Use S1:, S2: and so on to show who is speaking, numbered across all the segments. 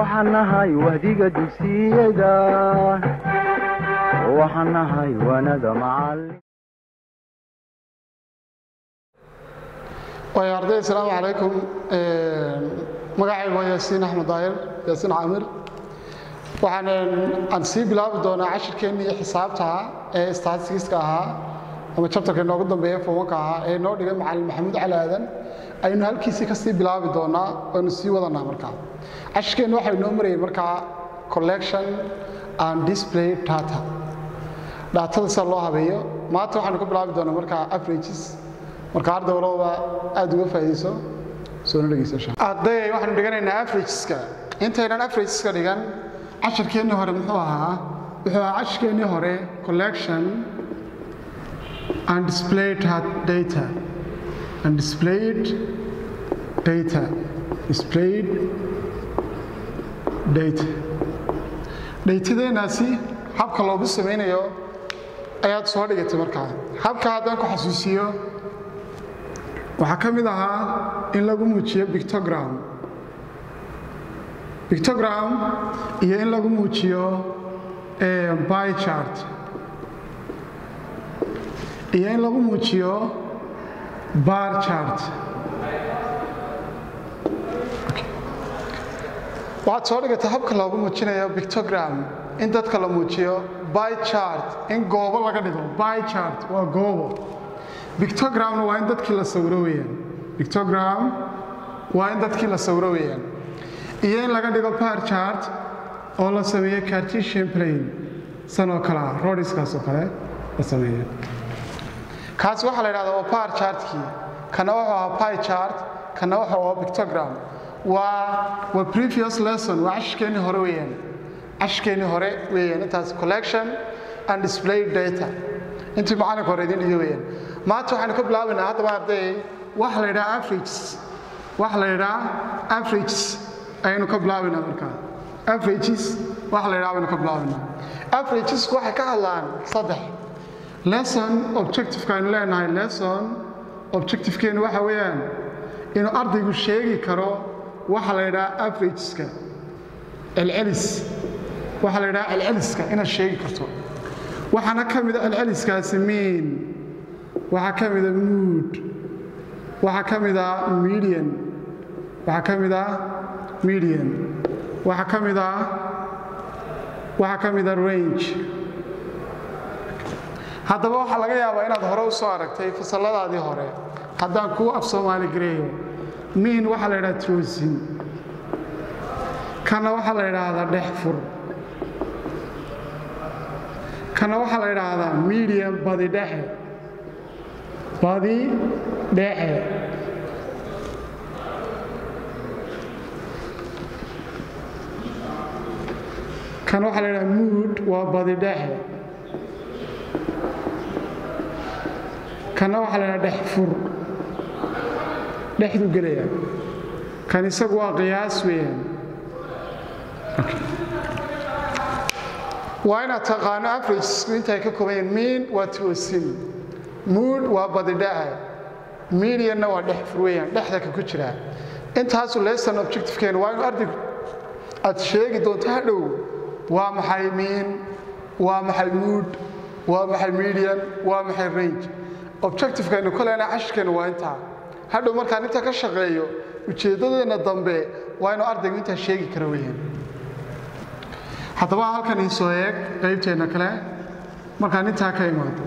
S1: waxaan nahay wahdiga dugsiyada waxaan nahay wanada macalin
S2: waay arday asalaamu calaykum magacaygu waa yaasiin axmed daahir yaasiin caamir waxaan aan sii bilaabi doonaa cashirkeennii xisaabtaha ee statistiska ahaa ama jabtarka inoogu dambeeya fowanka ahaa ee noo dhigay macalin maxamuud cali aadan aynu halkiisii ka sii bilaabi doonaa aynu sii wadanaa markaa cashirkeenni waxaa inoo marayay markaa collection and display data dhaatada sida loo habeeyo maanta waxaanu ka bilaabi doonaa markaa averages marka arday walbaba aad uga faa'iidayso soona dhegeysa arday waxaanu dhiganaynaa averageska intaynan averageska dhigan cashirkeennii hore muxuu ahaa wuxuu ahaa cashirkeennii hore collection and displayed data and displayed data displayed data dhaytadeenaasi habka loogu samaynayo ayaad soo dhigatay markaa habka haddaan ku xasuusiyo waxaa ka mid ahaa in lagu muujiyo bictogram bictogram iyo in lagu muujiyo by chart iyo in lagu muujiyo bar chart waxaad soo dhigatay habka loogu muujinayo bictogram in dadka la muujiyo by chart in goobo laga dhigo by chart waa goobo bictogramna waa in dadkii la sawiro weeyaan bictogram waa in dadkii la sawiro weeyaan iyo in laga dhigo par chart oo la sameeyo cartesian plane sanoo kale ah rodiskaas oo kale la sameeyo kaasi waxaa la yidhahdaa waa par chartkii kana wuxuu ahaa pi chart kana wuxuu ahaa bictogram waa waa previous lesson waa cashirkeennii hore weeyaan cashirkeennii hore weeyaan intaas collection and display data intii macalinka hore idin dhiga weeyaan maanta waxaynu ka bilaabaynaa haddaba arday waxa la yidhaha averages waxa la yidhaha averages ayaynu ka bilaabaynaa markaa averages waxa la yidhaha baynu ka bilaabaynaa averagesku waxay ka hadlaan saddex lesson objectiveka aynu leenahay lesson objectivekeenu waxa weeyaan inuu ardaygu sheegi karo waxa la yidhaha averageska celcelis waxa la yidhaha celceliska inaad sheegi karto waxaana ka mida celceliskaasi miin waxaa ka mida mood waxaa ka mida median waxaa ka mida median waxaa ka mida waxaa ka mida range haddaba waxaa laga yaabaa inaad hore u soo aragtay fasalladaadii hore haddaan kuu af soomaali gareeyo miin waxaa la yidhaha troosin kana waxaa la yidhaahdaa dhex fur kana waxaa la yidhaahdaa medium badi dhexe badi dhexe kan waxaa la yidhaha mood waa badi dhexe kana waxaa la yidhaha dhex fur dhexdu gelaya kan isagu waa qiyaas weeyaan waa inaad taqaano averagesku intay ka koobayeen miin waa toosin mood waa badidhaha medianna waa dhex fur weeyaan dhexda ka ku jiraa intaasu lesson objectivekeenu waa inu ardaygu aad sheegi doonto hadhow waa maxay miin waa maxay mood waa maxay median waa maxay range objectivekaynu ka leenahay cashirkeennu waa intaa hadhow markaan intaa ka shaqeeyo ujeeddadeenna dambe waa inuu ardaygu intaa sheegi kara weeyaan haddaba halkan iisoo eeg qaybteenna kale markaan intaa ka imaado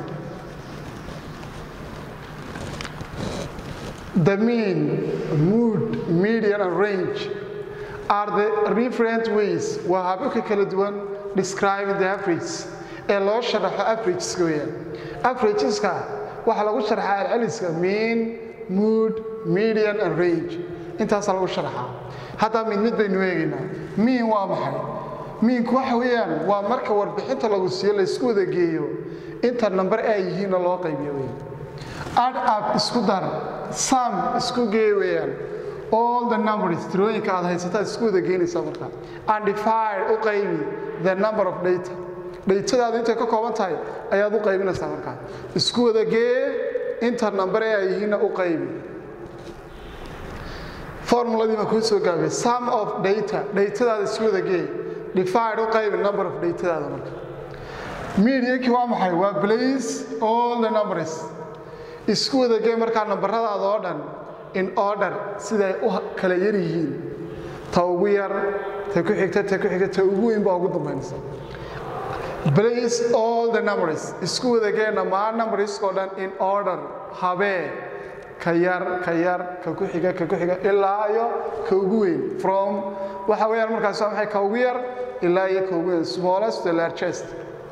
S2: the mean mood median and range are the different ways waa hababka kala duwan describing the average ee loo sharaxo averageska weeyaan averageska waxaa lagu sharxaa celceliska mean mood median and range intaasaa lagu sharxaa haddaa mid mid baynu eegaynaa mean waa maxay miinku waxa weeyaan waa marka warbixinta lagu siiyo laysku wada geeyo inta namber ay yihiinna loo qaybiyo wey add up isku dar sam isku gee weeyaan all the numbers tirooyinka aad haysataa isku wada geynaysaa markaa and divide u qaybi the number of data dhaytadaadu intay ka kooban tahay ayaad u qaybinaysaa markaa isku wada gee inta namber ee ay yihiinna u qaybi formuladii baan kuu soo gaabiyey sum of data datadaada isku wada geey divide u qaybi number of datadaada marka mediankii waa maxay waa place all the numbers isku wada gee markaa nambaradaada oo dhan in order siday u kala yar yihiin ta ugu yar ta ku xigta ta ku xigta ta ugu weyn baa ugu dambaynaysa place all the numbers isku wada gee dhammaan numberskoo dhan in order habee ka yar ka yar ka ku xiga ka ku xiga ilaa iyo ka ugu weyn from waxa weeyaan markaas waa maxay ka ugu yar ilaa iyo ka ugu weyn smallest to largest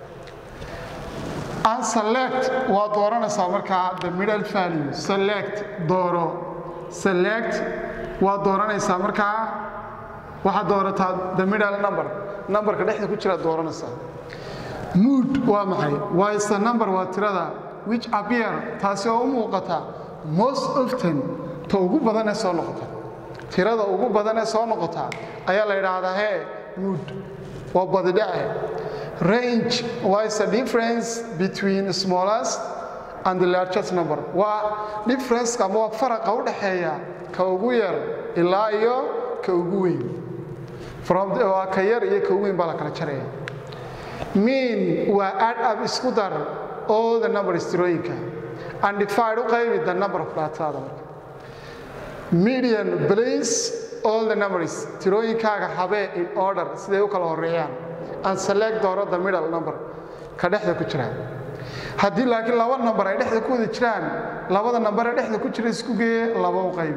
S2: and select waa dooranaysaa markaa the middle value select dooro select waa dooranaysaa markaa waxaad doorataa the middle number numberka dhexda ku jira dooranaysaa mood waa maxay waa is the number waa tirada which appear taasi oo u muuqata most often ta ugu badan ee soo noqota tirada ugu badan ee soo noqota ayaa la yidhaahdaa hee mood waa badidhace range waa is the difference between smallest and the largest number waa difference ama waa faraqa u dhaxeeya ka ugu yar ilaa iyo ka ugu weyn from waa ka yar iyo ka ugu weyn baa la kala jaraya mean waa add up isku dar all the numbers tirooyinka and divide u qaybi the number of datada marka median place all the numbers tirooyinkaaga habee in order siday u kala horeeyaan and select dooro the middle number ka dhexda ku jira haddii laakiin laba number ay dhexda ku wada jiraan labada number ee dhexda ku jira isku geeye laba u qaybi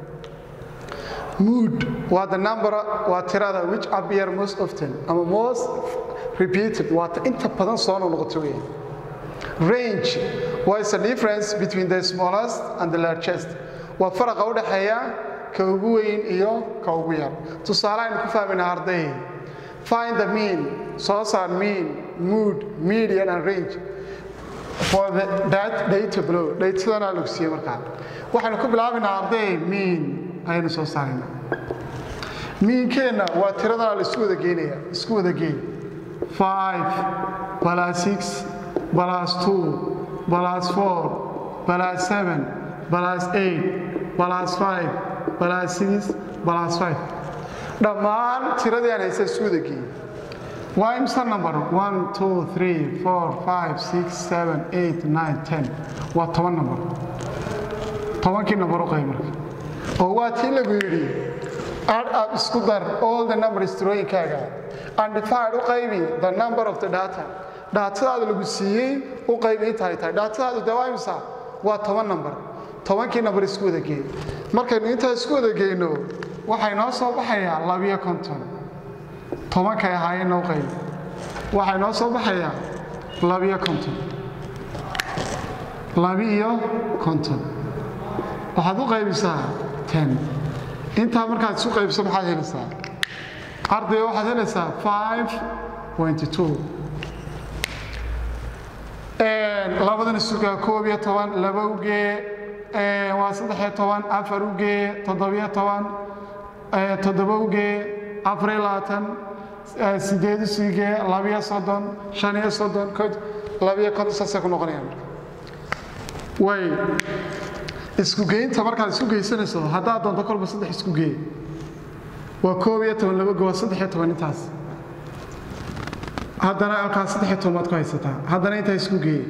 S2: mood waa the number waa tirada which appear most often ama most repeated waa ta inta badan soo noqoto weeye range waa is the difference between the smallest and the largest waa faraqa u dhaxeeya ka ugu weyn iyo ka ugu yar tusaale aynu ku fahmayna arday find the mean soo saar mean mood median and range for the that data below datadana lagu siiyey markaa waxaynu ku bilaabaynaa arday mean ayaynu soo saaraynaa miinkeenna waa tiradana la isku wada geynaya isku wada geyn 5 plus 6 plus 2 plus 4 plus 7 plus 8 plus 5 plus 6 plus 5 dhammaan tiradii aan haysa isku wada geeyey waa imsa number 1 2 3 4 5 6 7 8 9 10 waa toban number tobankii number u qayb marka oo waa tii lagu yidhi add up isku dar all the numbers tirooyinkaaga and divide u qaybi the number of the data dhaatadaada lagu siiyey u qaybi intaay tahay dhaatadaadu dee waa imsa waa toban number tobankii number isku wada geey markaynu intaa isku wada geyno waxay noo soo baxayaa labiyo konton tobankay ahaayeen noo qaybi waxay noo soo baxayaa labiyo konton labi-iyo konton waxaad u qaybisaa ten intaa markaad isu qaybiso maxaad helaysaa ardayga waxaad helaysaa five pointy two labadan isugaa koob iyo toban laba ugee waa saddexiyo toban afar ugee toddobiyo toban toddoba ugee afariyo labaatan sideed usigee labiyo soddon shan iyo soddon labiyo konton saasay ku noqonayaan marka way isku geynta markaad isku geysanayso haddaad doonto kolba saddex isku geey waa koob iyo toban laba go waa saddex iyo toban intaas haddana alkaas saddex iyo toban baad ku haysataa haddana intaa isku geey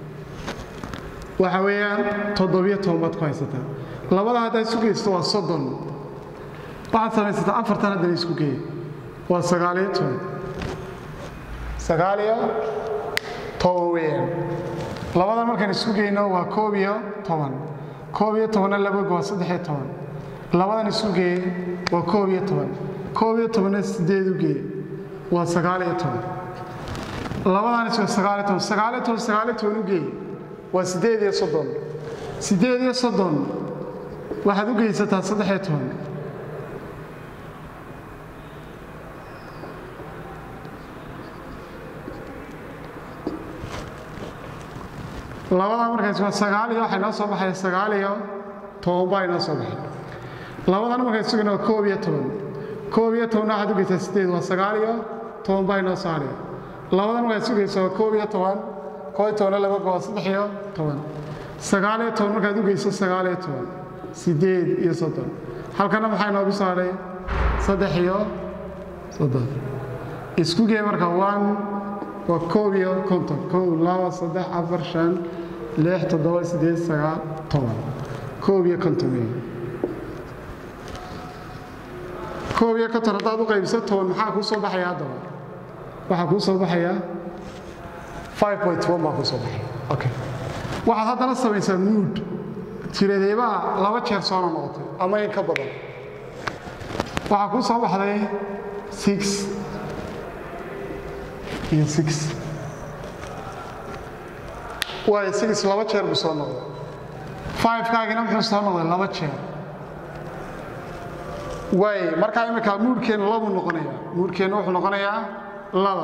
S2: waxa weeyaan toddobiyo toban baad ku haysataa labada haddaad isku geysto waa soddon waxaad samaysataa afartan haddana isku geey waa sagaaliyo toban sagaaliyo toban weeyaan labadan markaan isku geyno waa koob iyo toban koob iyo tobanna laba go waa saddex iyo toban labadan isku geeye waa koob iyo toban koob iyo tobanna sideed u geeye waa sagaal iyo toban labadan isku sagaal iyo toban sagaal iyo toban sagaal iyo toban u geeye waa sideed iyo soddon sideed iyo soddon waxaad u geysataa saddex iyo toban labadan markaas waa sagaal iyo waxay noo soo baxaya sagaal iyo toban baa inoo soo baxay labadan markaas sugana waa koob iyo toban koob iyo tobanna waxaad u geysaa sideed waa sagaal iyo toban baa inoo soo hadhaya labadan markaad sugaysa waa koob iyo toban koob iyo tobanna laba go waa saddex iyo toban sagaal iyo toban markaad u geyso sagaal iyo toban sideed iyo soddon halkana maxaa inoogu saaray saddex iyo soddon isku gee marka one waa koob iyo konton kow laba saddex afar shan lix toddoba siddeed sagaal toban koob iyo konton weeye koob iyo konton haddaad u qaybiso toban maxaa kuu soo baxaya haddaba waxaa kuu soo baxaya five point one baa kuu soo baxaya okay waxaad haddana samaysaa mood tiradeebaa laba jeer soona noqotay ama in ka badan waxaa kuu soo baxday six iyo six waayo six laba jeer buu soo noqday five-kaagina muxuu soo noqday laba jeer waay markaa imika muurhkeennu labuu noqonayaa muurhkeennu wuxuu noqonayaa laba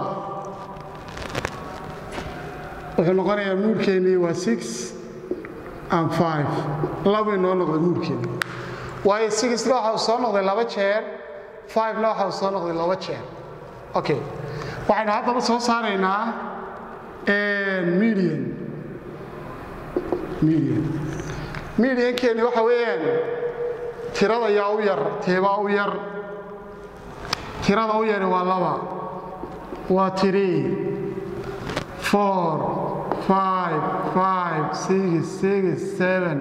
S2: wuxuu noqonayaa muurhkeennii waa six and five labuu inoo noqday muurhkeenni waayo sixna waxa uu soo noqday laba jeer fivena waxa uu soo noqday laba jeer okay waxaynu haddaba soo saaraynaa median median mediankeenni waxa weeyaan tirada yaa u yar teebaa u yar tirada u yari waa laba waa three four five five six six seven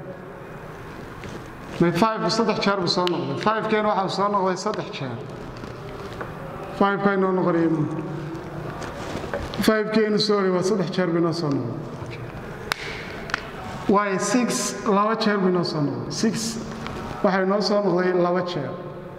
S2: may five saddex jeer buu soo noqday five-keena waxa uu soo noqday saddex jeer five-ka inoo noqonaya muud five-keenu sorry waa saddex jeer buu inoo soo noqday waayo six laba jeer buu inoo soo noqday six waxaa inoo soo noqday laba jeer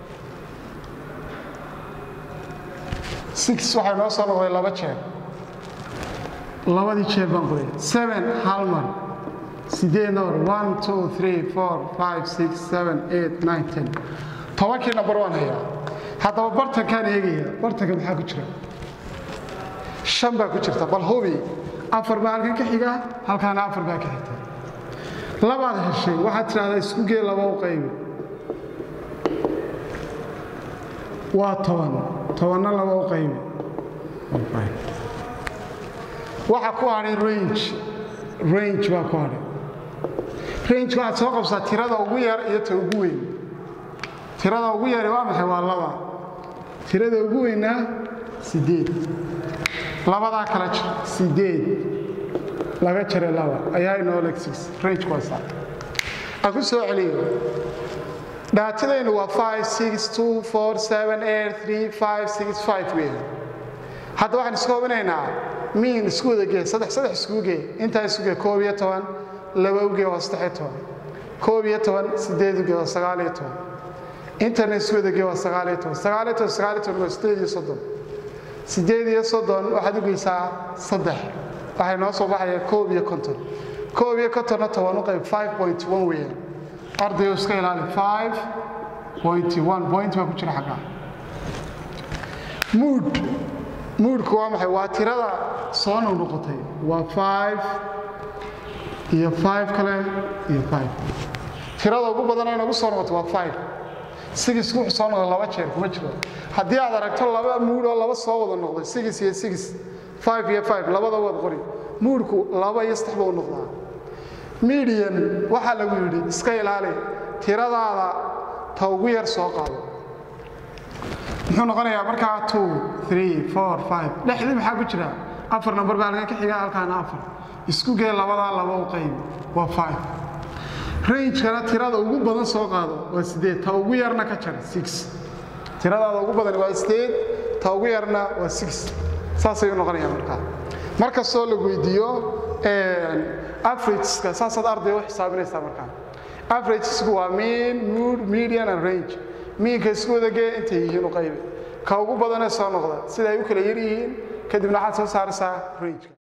S2: six waxaa inoo soo noqday laba jeer labadii jeer baan qoray seven hal mar sideed number one two three four five six seven eight nine ten tobankii number waan hayaa haddaba bartankaan eegaya bartanka maxaa ku jira shan baa ku jirta bal hubi afar baa halkan ka xiga halkaana afar baa ka xigta labaad heshay waxaad tidhahdaa isku gee laba u qaybi waa toban tobanna laba u qaybi waxa ku hadhay range range baa ku hadhay range waxaad soo qabsaa tirada ugu yar iyo ta ugu weyn tirada ugu yari waa maxay waa laba tirada ugu weynna sideed labadaa kala jir sideed laga jare laba ayaa inoo leg six range kuwaasa aan ku soo celiyo dhaatadaynu waa five six two four seven eight three five six five weyn hadda waxaan isku hubinaynaa miin isku wada gee saddex saddex iskugu gee intaa isu gee koob iyo toban laba ugee waa saddex iyo toban koob iyo toban sideed ugee waa sagaal iyo toban intana isku wada gee waa sagaal iyo toban sagaal iyo toban sagaal iyo toban waa sideed iyo soddon sideed iyo soddon waxaad ugeysaa saddex waxay noo soo baxaya koob iyo konton koob iyo kontonna toban u qayb five point one weeyaan ardayo iska ilaali five point one point baa ku jira xaggaa mood moodku waa maxay waa tirada soo noqnoqotay waa five iyo five kale iyo five tirada ugu badan ay nagu soo noqotay waa five sigis wuxuu soo noqday laba jeer kuma jiro haddii aad aragto laba muud oo laba soo wada noqday sigis iyo sigis five iyo five labada wad qori muudku laba iyo saddex buu noqdaa median waxaa lagu yidhi iska ilaali tiradaada ta ugu yar soo qaado muxuu noqonayaa markaa two three four five dhexdii maxaa ku jira afar number baa halkan ka xiga halkaana afar isku gee labadaa laba u qaybi waa five rangekana tirada ugu badan soo qaado waa sideed ta ugu yarna ka jar six tiradaada ugu badan waa sideed ta ugu yarna waa six saasayuu noqonayaa markaa mar kastoo la weydiiyo averageska saasaad arday u xisaabinaysaa markaa averagesku waa mean mood median and range miinka isku wadagee intay yihiin u qaybi ka ugu badanee soo noqda sida ay u kala yar yihiin kadibna waxaad soo saaraysaa rangeka